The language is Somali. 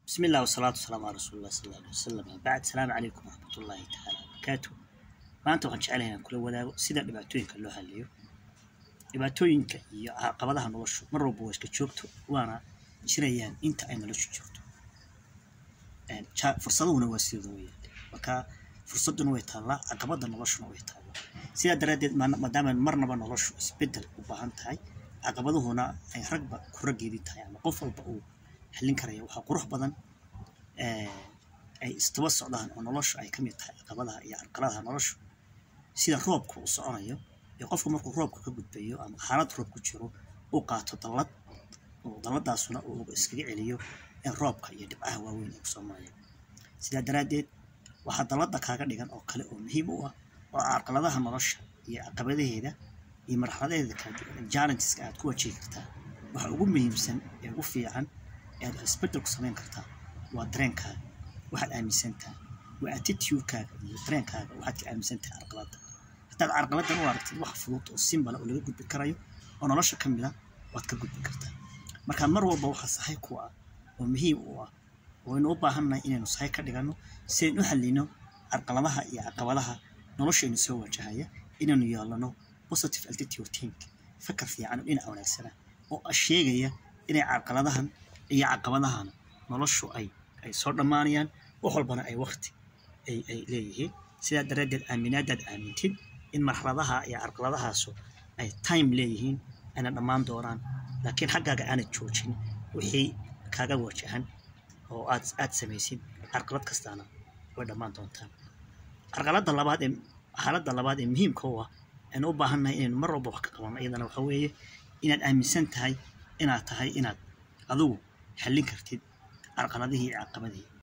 بسم الله والصلاة والسلام على رسول الله صلى الله عليه وسلم بعد السلام عليكم ورحمة الله تعالى وبركاته maanta waxaan jecelahay inaan kula wadaago sida dhibaatooyinka loo haliyo dhibaatooyinka iyo caqabadaha noloshu mar walba waa iska joogto waana jirayaan inta ay noloshu joogto fursaduhuna waa sidooda weyaan marka fursaduna way taallaa caqabada noloshuna way taallaa sidaa daraaddeed maadaama marnaba noloshu isbedel u baahan tahay caqabaduhuna ay ragba ku raggeedii tahay ama qof walba uu xallin karaya waxaa qurux badan ay istaba socdaan oo noloshu ay ka mid tahay caqabadaha iyo carqaladaha noloshu sida roobka uu soconayo iyo qofku markuu roobka ka gudbayo ama xaalad roob ku jiro uu qaato dallad oo dalladaasuna uu iskaga celiyo in roobka iyo dhibcaha waaweyn ay kusoo marayaan sidaa daraaddeed waxaa dallada kaaga dhigan oo kale oo muhiim u ah oo carqaladaha nolosha iyo caqabadaheeda iyo marxaladaheeda kala duwan challengeska aad ku wajihi kartaa waxa ugu muhiimsan ee ugu fiican ee aad isbedel ku samayn kartaa waa dareenkaaga waxaad aaminsantaha waa attitudekaaga iyo dareenkaaga waxaad ka aaminsantahay carqalada haddaad carqaladan u aragtid wax fudud oo simbala oo laga gudbi karayo oo nolosha ka mid a waad ka gudbi kartaa marka mar walba waxaa sahay ku ah oo muhiim u ah waynu u baahannahay inaynu sahay ka dhiganno si aynu u hallino carqaladaha iyo caqabadaha noloshaynu soo wajahaya inaynu yeelano positive altitude think fakar fiican oo dhinaca wanaagsana oo sheegaya inay carqaladahan iyo caqabadahan noloshu ay ay soo dhammaanayaan wax walbana ay wakti ay ay leeyihiin sidaa daraaddeed aaminaadaad aamintid in marxaladaha iyo carqaladahaasu ay time leeyihiin ayna dhammaan doonaan laakiin xaggaaga aanad joojin wixii kaaga wajahan oo aad aad samaysid carqalad kastaana way dhammaan doontaan carqaladda labaad ee xaaladda labaad ee muhiimka u ah aynu u baahannahay inaynu mar walba wax ka qabanno iyadana waxa weeye inaad aaminsan tahay inaad tahay inaad adigu xallin kartid carqaladihii iyo caqabadihii